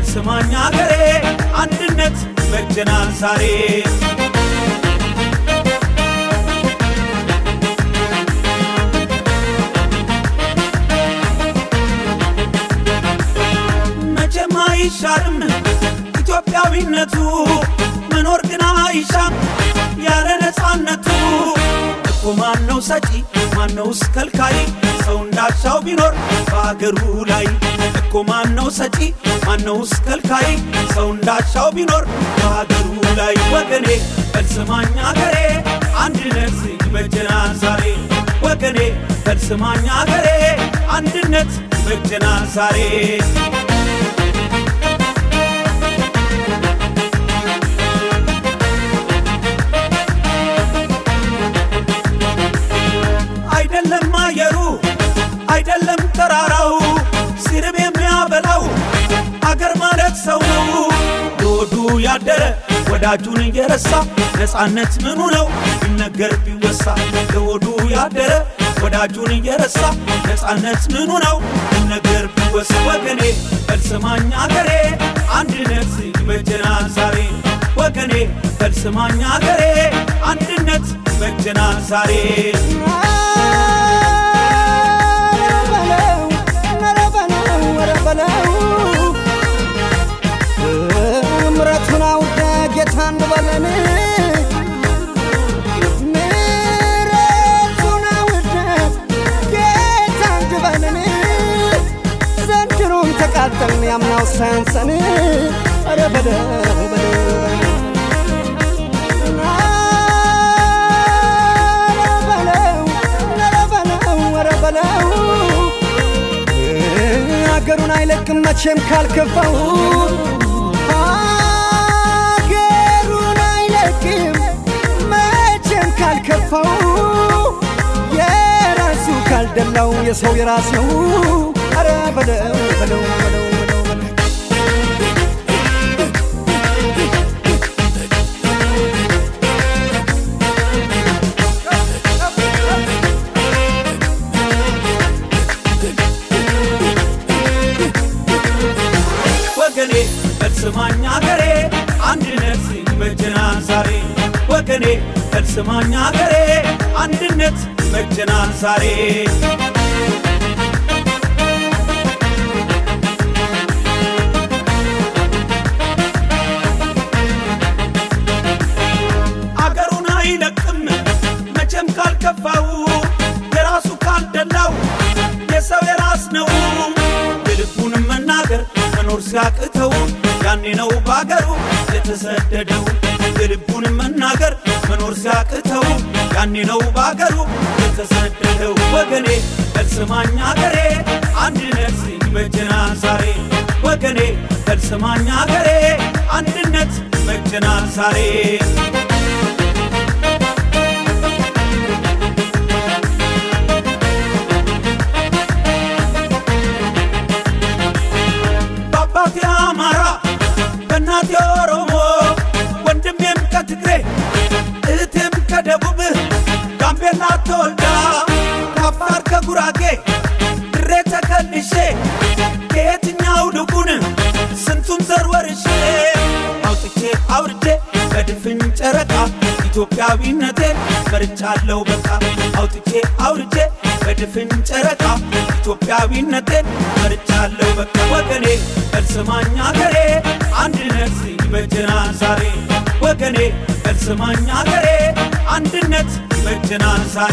በልስማኝ አገሬ አንድነት በጀናል ዛሬ መቼም አይሻርም ኢትዮጵያዊነቱ መኖር ግን አይሻም ያለ ነፃነቱ እኮ ማነው ሰጪ ማነውስ ከልካይ ሰው እንዳሻው ቢኖር በአገሩ ላይ እኮ ማነው ሰጪ ማነውስ ከልካይ ሰው እንዳሻው ቢኖር በአገሩ ላይ ወገኔ በልስማኝ አገሬ አንድነት ይበጀናል ዛሬ ወገኔ በልስማኝ አገሬ አንድነት ይበጀናል ዛሬ አይደለም አየሩ አይደለም ተራራው ሲርብ የሚያበላው አገር ማለት ሰው ነው። ለወዱ ያደረ ወዳጁን እየረሳ ነፃነት ምኑ ነው ቢነገር ቢወሳ ለወዱ ያደረ ወዳጁን እየረሳ ነፃነት ምኑ ነው ቢነገር ቢወሳ ወገኔ በልስማኝ አገሬ አንድነት ይበጀናል ዛሬ ወገኔ በልስማኝ አገሬ አንድነት ይበጀናል ዛሬ ምረቱን አውደ ጌታ እንበለን ምረቱን አውደ ጌታ እንበለን ዘንድሮም ተቃጠልን ያምናው ሳያንሰን ኧረ በለው በለው አገሩን አይለቅም መቼም ካልከፋው አገሩን አይለቅም መቼም ካልከፋው የራሱ ካልደላው የሰው የራስ ነው አረ በለው በለው በለው በለው በለው ወገኔ በልስማኝ አገሬ አንድነት ይበጀናል ዛሬ ወገኔ በልስማኝ አገሬ አንድነት ይበጀናል ዛሬ አገሩን አይለቅም መቼም ካልከፋው የራሱ ካልደላው የሰው የራስ ነው የልቡን መናገር መኖር ሲያቅተው ያኔ ነው ባገሩ የተሰደደው የልቡን መናገር መኖር ሲያቅተው ያኔ ነው ባገሩ የተሰደደው ወገኔ በልስማኝ አገሬ አንድነት ይበጀናል ዛሬ ወገኔ በልስማኝ አገሬ አንድነት ይበጀናል ዛሬ በአባቴ አማራ በእናቴ ኦሮሞ ወንድሜም ከትግሬ እህቴም ከደቡብ ጋምቤላ ተወልዳ ከአፋር ከጉራጌ ድሬ ተከልሼ ከየትኛው ልቡን ስንቱን ዘር ወርሼ አውጥቼ አውርጄ በድፍን ጨረቃ ኢትዮጵያዊነቴን መርጫለሁ በቃ አውጥቼ አውርጄ በድፍን ጨረቃ ኢትዮጵያዊነቴን መርጫለሁ በቃ ወገኔ በልስማኝ አገሬ አንድነት ይበጀናል ዛሬ ወገኔ በልስማኝ አገሬ አንድነት ይበጀናል ዛሬ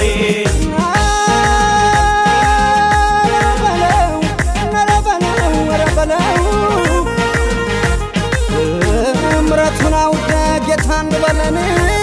ምረቱን አውደ ጌታ እንበለን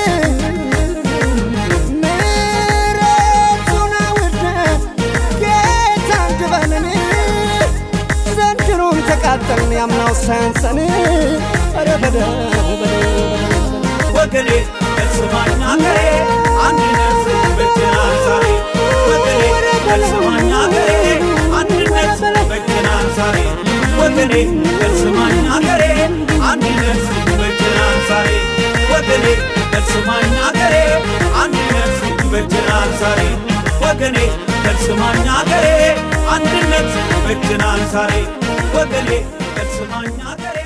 ምረቱን አውደ ጌታ እንበለን ዘንድሮም ተቃጠልን ያምናው ሳያንሰን ኧረ በለው በለው ወገኔ በልስማኝ አገሬ አንድነት ይበጀናል ዛሬ ወገኔ በልስማኝ አገሬ አንድነት ይበጀናል ዛሬ ወገኔ በልስማኝ አገሬ አንድነት ይበጀናል ዛሬ ወገኔ በልስማኝ አገሬ አንድነት ይበጀናል ዛሬ ወገኔ በልስማኝ አገሬ አንድነት ይበጀናል ዛሬ ወገኔ በልስማኝ አገሬ